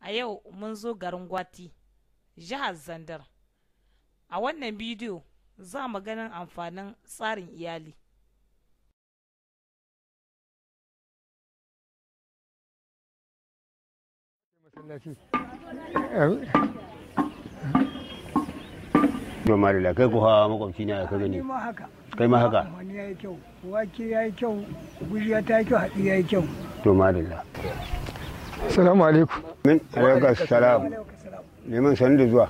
a yau mun zo garin gwati jihar zandar a wannan bidiyo za mu ganin amfanin tsarin iyali Noma da kai ku hawa makwabci ne ka gani. ma haka Kai ma haka. wani ya yi kyau wake ya yi kyau gujiya ta yi kyau haɗi ya yi kyau To madalla. Salamu alaikum. Min alaika salam. Neman sanu da zuwa.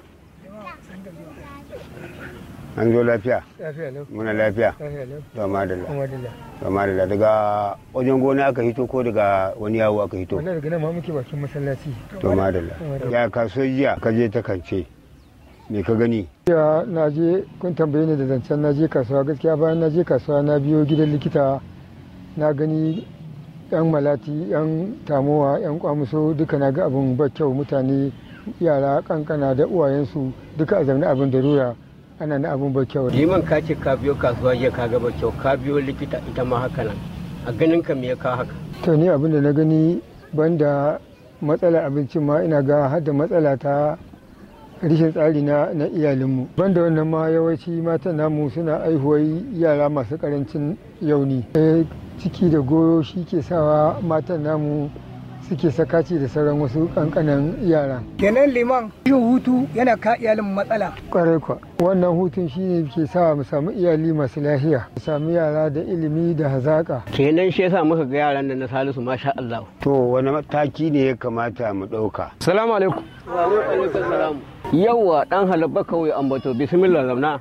An zo lafiya. Lafiya lau. Muna lafiya. Lafiya lau. To madalla. Kuma dilla. To madalla daga wajen gona aka hito ko daga wani yawo aka hito. Wannan daga nan ma muke bakin masallaci. To madalla. Ya kaso jiya ka je ta kance. Me ka gani? Ya na je kun tambaye ni da zancen na je kasuwa gaskiya bayan na je kasuwa na biyo gidan likita na gani yan malati yan tamowa yan kwamuso duka na ga abin ba kyau mutane yara kankana da uwayensu duka a zaune abin da rura ana na abin ba kyau. liman ka ce ka biyo kasuwa jiya ka gaba kyau ka biyo likita ita ma haka nan a ganin ka me ya ka haka to ni abin da na gani banda matsalar abincin ma ina ga har da matsala ta rishin tsari na na iyalinmu banda wannan ma yawanci matan namu suna aihuwar yara masu karancin yauni Eh, ciki da goyo shi ke sawa matan namu suke sakaci da sauran wasu kankanan yara kenan liman yin hutu yana ka iyalin matsala kwarai kwa wannan hutun shine ke sa mu samu iyali masu lafiya mu samu yara da ilimi da hazaka kenan shi yasa muka ga yaran nan na Salisu masha Allah To wani mataki ne ya kamata mu ɗauka? salamu alaikum wa alaikum salam yawa dan halabba kawai ambato bismillah zamna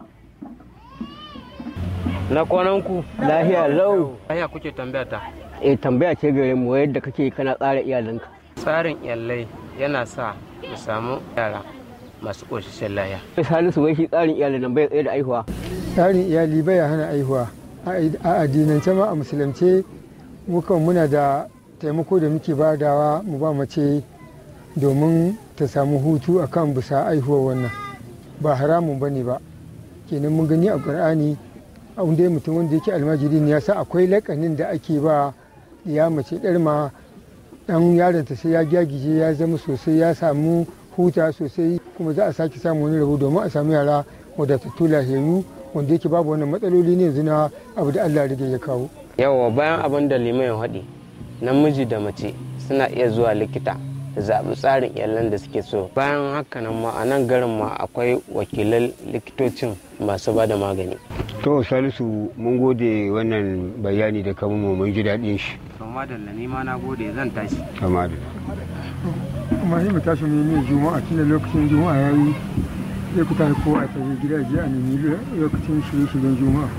na kwanan ku lahiya lau Aya kuke tambaya ta eh tambaya ce gare mu yadda kake kana tsara iyalinka tsarin iyalai yana sa mu samu yara masu ƙoshishin laya. Salisu wai shi tsarin iyalin nan bai tsaye da aihuwa tsarin iyali baya hana aihuwa a addinance ma a musulunce mukan muna da taimako da muke badawa mu ba mace domin ta samu hutu akan bisa aihuwa wannan ba haramun ba ne ba kenan mun gani a ƙur'ani a wanda mutum wanda yake almajiri ne ya sa akwai lakanin da ake ba ya mace ɗarma ɗan yaronta sai ya gyagije ya zama sosai ya samu huta sosai kuma za a sake samu wani rabo domin a samu yara wadatattu lahiyayyu wanda yake babu wannan matsaloli ne yanzu na abu da Allah rige ya kawo. Yawa bayan abin da liman ya haɗi, namiji da mace suna iya zuwa likita da zaɓi tsarin iyalan da suke so. Bayan haka nan ma a nan garin ma akwai wakilan likitocin masu ba da magani. To Salisu mun gode wannan bayani da kamun mu mun ji daɗin shi. To madalla ni ma na gode zan tashi. To madalla. Kuma sai mu tashi mu yi juma'a tunda lokacin juma'a ya yi sai ku tafi kowa a tafi gida je a nemi lokacin shirye-shiryen juma'a.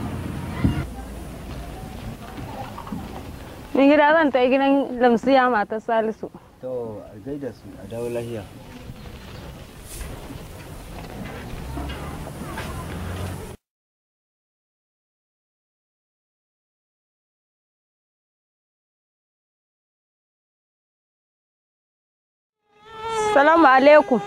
Ni gida zan ta gidan lamsiya matar Salisu. to a gaida su a dawo lahiya Salamu alaikum.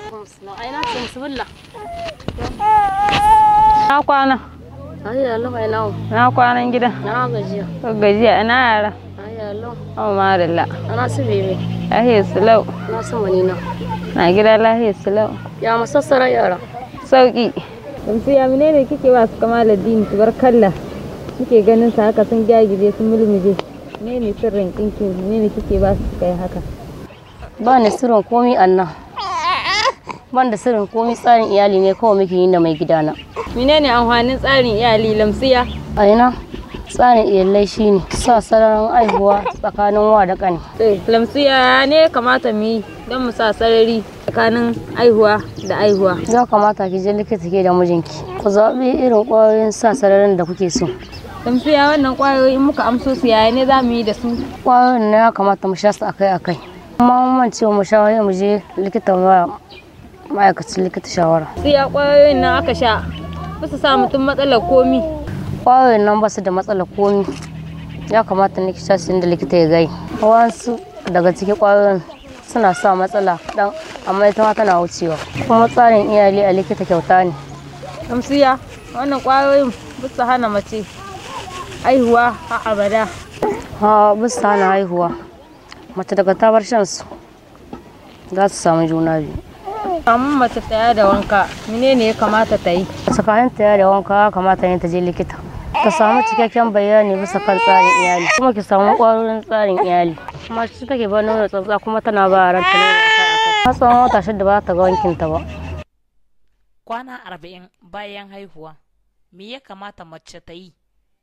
Na kwana. Ayya Allah mai nawo. Na kwanan gida. Na gajiya. Ko gajiya ina yara. Ayya Allah. Oh madalla. Ana su bebe. Lahiya sulau. Na su wani na. Na gida lahiya sulau. Ya masassara yara. Sauki. Lamsiya menene kike ba su kama ladini kalla. Kike ganin sa haka sun gyagije sun mulmuje. Menene sirrin kinki menene kike ba su kai haka? Ba ni sirrin komi annan. Ban da sirrin komi tsarin iyali ne kawai muke yi da mai gidana. Menene amfanin tsarin iyali lamsiya? A ina tsarin iyalai shine sa sararin aihuwa tsakanin wa da ƙani. Lamsiya ne kamata mu yi don mu sa sarari tsakanin aihuwa da aihuwa. Ya kamata ki je likita ke da mijinki. Ku zaɓi irin ƙwayoyin sa sararin da kuke so. Lamsiya wannan kwayoyi muka amso su yaya ne za mu yi da su? Ƙwayoyin na ya kamata mu sha su akai-akai. Amma mun ce mu sha mu je likita ma ma'aikacin likita shawara. Siya kwayoyin nan aka sha ba su sa mutum matsalar komi. Ƙwayoyin nan ba su da matsalar komi. Ya kamata ne ki sha su inda likita ya gai. Wasu daga cikin ƙwayoyin suna sa matsala dan amma ita ma tana wucewa. Kuma tsarin iyali a likita kyauta ne. Lamsiya wannan kwayoyin ba su hana mace aihuwa a abada. Ha bisa hana haihuwa. Mace daga ta bar shan su za su samu juna biyu amma mace tsaya da wanka menene ya kamata ta yi tsakanin ta da wanka ya kamata ne ta je likita ta samu cikakken bayani bisa kan tsarin iyali kuma ki samu ƙwarorin tsarin iyali kuma shi take ba nono tsatsa kuma tana ba ranta nono akai har tsawon wata shida ba ta ga wankin ta ba kwana arba'in bayan haihuwa me ya kamata mace ta yi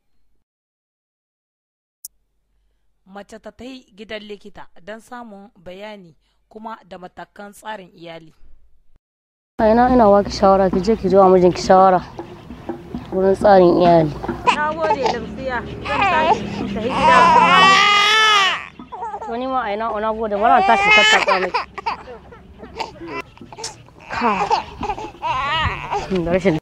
mace ta ta yi gidan likita don samun bayani kuma da matakan tsarin iyali a ina ina baki shawara ki je ki zo a mijinki shawara wurin tsarin iyali na gode lamsiya zan tashi ta yi gida to ni ma a ina ona gode bara ta shi tattaka miki ka da rashin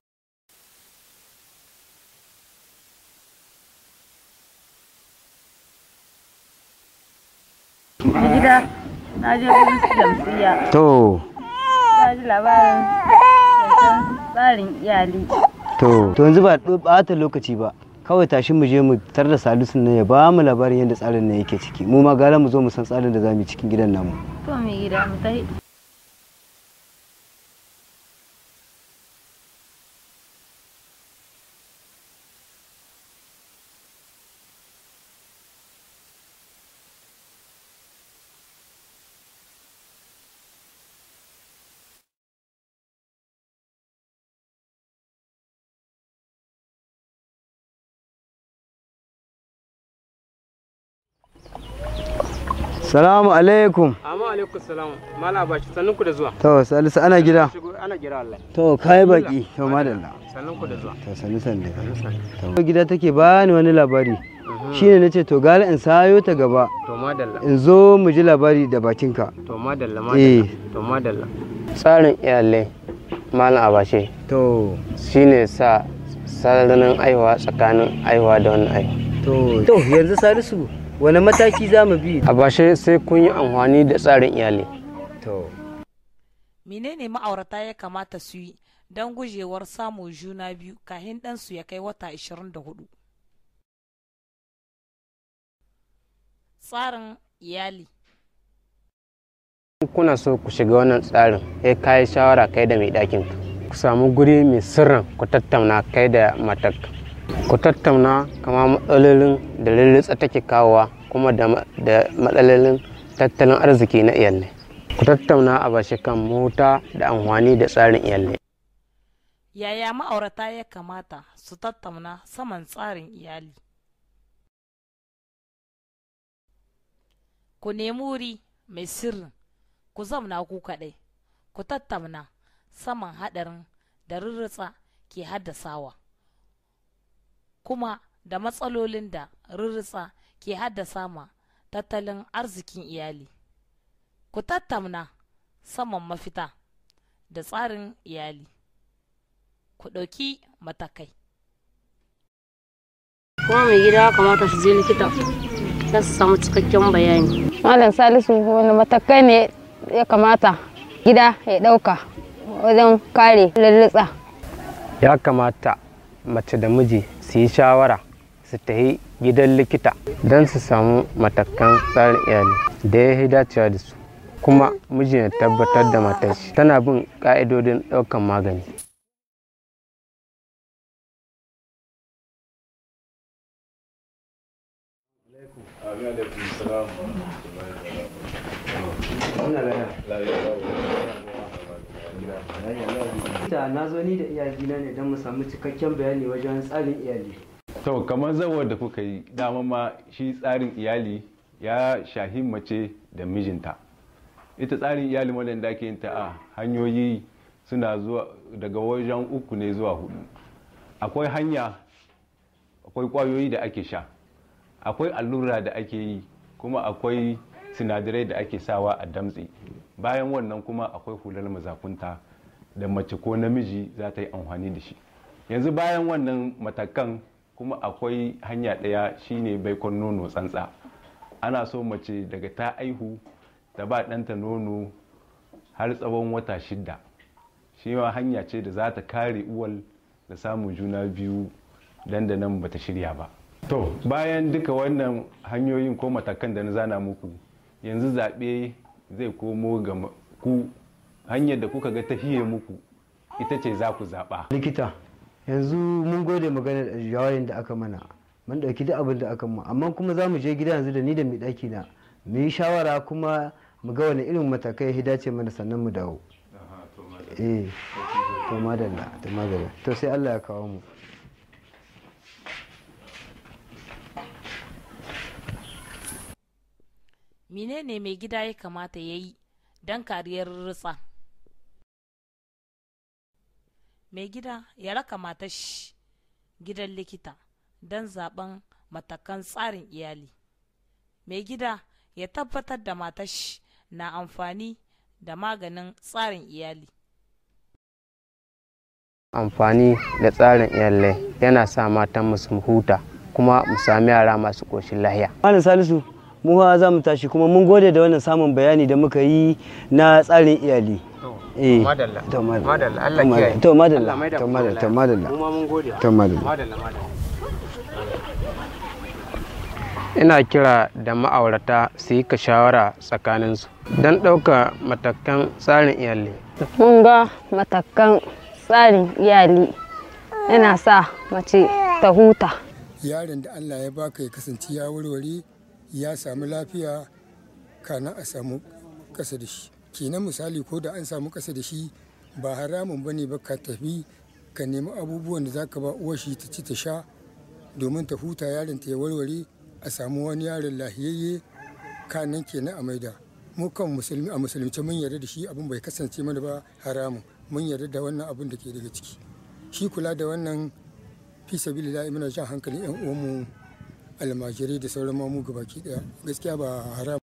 gida na je wurin lamsiya to ta ji labarin zancen tsarin iyali to to yanzu ba ɓata lokaci ba kawai tashi mu je mu tar da salisu nan ya ba mu labarin yadda tsarin nan yake ciki mu ma gara mu zo mu san tsarin da za mu yi cikin gidan namu to mai gida mu tafi salamu alaikum amma alaikum salam mala bashi sannun ku da zuwa to salisu ana gida shigo ana gira wallahi to kai baki to madalla sannun ku da zuwa to salisu ne to gida take bani wani labari shine nace to gara in sayo ta gaba to madalla in zo mu ji labari da bakinka to madalla eh madalla to madalla tsarin iyalai malam abashe to shine sa sararin aihuwa tsakanin aihuwa da wani aihuwa to to yanzu salisu wani mataki za mu bi abashe sai kun yi amfani da tsarin iyali to menene ma'aurata ya kamata su yi don gujewar samun juna biyu kahin ɗansu ya kai wata 24 tsarin iyali In kuna so ku shiga wannan tsarin sai ka yi shawara kai da mai ɗakin ka ku samu guri mai sirrin ku tattauna kai da matar ku tattauna kama matsalolin da lulutsa take kawowa kuma da ma- da matsalolin tattalin arziki na iyalai ku tattauna a bashi kan mota da amfani da tsarin iyalai yaya ma'aurata ya kamata su tattauna saman tsarin iyali ku nemi wuri mai sirrin ku zamna ku kaɗai ku tattauna saman haɗarin da rurrutsa ke haddasawa kuma da matsalolin da rurrutsa ke haddasa ma tattalin arzikin iyali ku tattauna saman mafita da tsarin iyali ku ɗauki matakai kuma mai gida ya kamata su je likita don su samu cikakken bayani Malam Salisu wani matakai ne ya kamata gida ya ɗauka wajen kare lallitsa. ya kamata mace da miji su yi shawara su tafi gidan likita don su samu matakan tsarin iyali da ya yi dacewa da su kuma miji ya tabbatar da matar shi tana bin ka'idodin ɗaukan magani ta na zo ni da iyalina ne don mu samu cikakken bayani wajen tsarin iyali to kamar zawar da kuka yi dama ma shi tsarin iyali ya shahi mace da mijinta ita tsarin iyali wadanda ake yin ta a hanyoyi suna zuwa daga wajen uku ne zuwa hudu akwai hanya akwai kwayoyi da ake sha akwai allura da ake yi kuma akwai sinadarai da ake sawa a damtse bayan wannan kuma akwai hular mazakunta da mace ko namiji za ta yi amfani da shi yanzu bayan wannan matakan kuma akwai hanya ɗaya shine baikon nono tsantsa ana so mace daga ta aihu ta ba ɗanta nono har tsawon wata shidda shi ma hanya ce da za ta kare uwal da samun juna biyu dandanan bata shirya ba to bayan duka wannan hanyoyin ko matakan da na zana muku yanzu zaɓe zai komo ga ku hanyar da kuka ga tahiye muku ita ce za ku zaɓa likita yanzu mun gode magana da jawarin da aka mana mun ɗauki duk abin da aka mu amma kuma za mu je gida yanzu da ni da mai ɗaki na mu yi shawara kuma mu ga wani irin matakai ya dace mana sannan mu dawo eh to madalla to madalla to sai Allah ya kawo mu menene mai gida ya kamata ya yi don kariyar ritsa mai gida ya raka matar shi gidan likita don zaben matakan tsarin iyali mai gida ya tabbatar da matar shi na amfani da maganin tsarin iyali amfani da tsarin iyalai yana sa matan su huta kuma mu sami yara masu ƙoshin lahiya malam salisu mu ha za mu tashi kuma mun gode da wannan samun bayani da muka yi na tsarin iyali eh madalla to madalla Allah kiyaye to madalla Allah mai da to mu madalla to lafiya. madalla mu ma mun gode to madalla madalla madalla ina kira da ma'aurata su yi ka shawara tsakaninsu don ɗauka matakan tsarin iyali mun ga matakan tsarin iyali yana sa mace ta huta yaron da allah ya baka ya kasance ya warware ya samu lafiya kana a samu ƙasa da shi kenan misali ko da an samu ƙasa da shi ba haramun bane ba ka tafi ka nemi abubuwan da zaka ba uwar shi ta ci ta sha domin ta huta yaron ta ya warware a samu wani yaron lahiyayye kanan kenan a maida mu kan musulmi a musulunci mun yarda da shi abin bai kasance mana ba haramun mun yarda da wannan abin da ke daga ciki shi kula da wannan fi sabilillahi muna jan hankalin yan uwanmu almajirai da sauran mamu gabaki daya gaskiya ba haramun